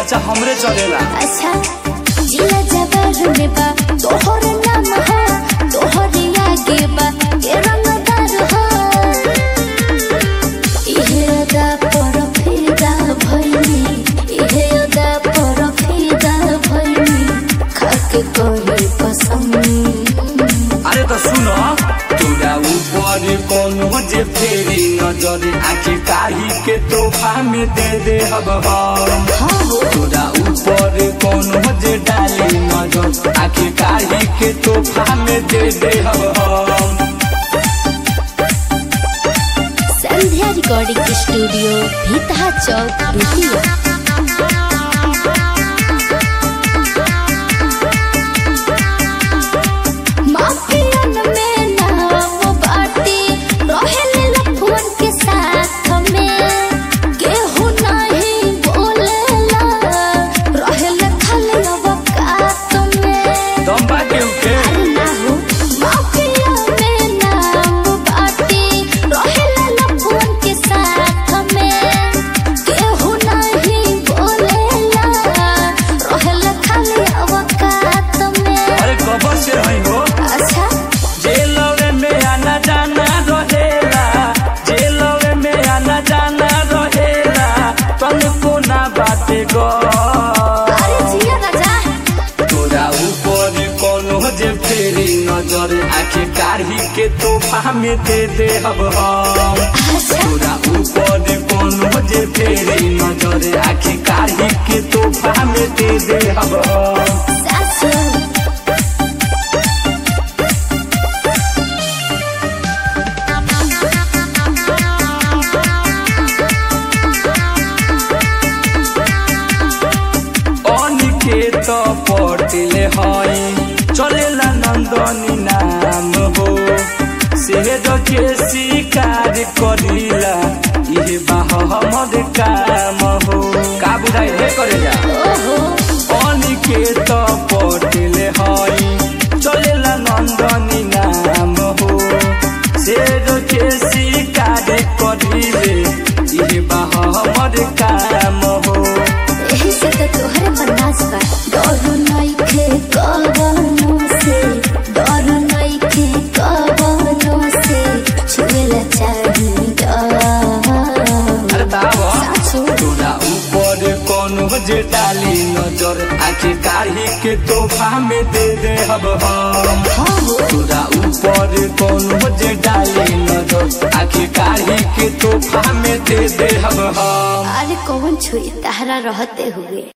खर्चा हमरे चलेला अच्छा जिला जबर में बा तोहर नाम हो तोहर आगे बा के रंगदार हो इहे अदा पर फिदा भइनी इहे अदा पर फिदा भइनी खाके कोई पसंद अरे तो सुनो तोरा ऊपर कोनो जे फेरी नजर आखिर काही के तोहफा में दे दे हब हम तोरा ऊपर कोनो जे डाली नजर आखिर काही के तोहफा में दे दे हब हम संध्या रिकॉर्डिंग स्टूडियो भीतहा चौक बेतिया माफियन में नाम बाटी रहेले लफुअन के साथ में केहू नहीं बोलेला रहेले खाली अवकात में दम बाटे उके अरे ना हो माफिया में नाम बाटी रहेला लफुअन के साथ में केहू नहीं बोलेला रहेला खाली अवकात में अरे कबर से है हो अच्छा जेलवे में आना जाना रहेला जेलवे में आना जाना रहेला तुमको ना बाटे गो अरे जिया राजा तोरा ऊपर कोनो जे फेरी नजर आखे काढ़ी के तोहफा में दे दे हब हम अच्छा तोरा ऊपर कोनो जे फेरी नजर आखे काढ़ी के तोहफा में दे दे हब हम सासू अनिकेत पटेले हई चलेला नन्दनी नाम हो सेहद के शिकार करिला इहे बाह हमर काम हो का बुझाइ हे करेला ओहो अनिकेत पटेले हई चलेला नन्दनी नाम हो सेहद के शिकार करिले इहे बाह हमर काम हो यही से तो तोहरे पर नाच बा डर नइखे कवनो से डर नइखे कवनो से छुएला चाही अरे बाबा सासू तोरा ऊपर कोनो जे डाली नजर आखिर काढ़ी के तोहफा में दे दे हब हम हो तोरा ऊपर कोनो जे डाली नजर आखिर काढ़ी के तोहफा में दे दे हब हम अरे कौन छुई तहरा रहते हुए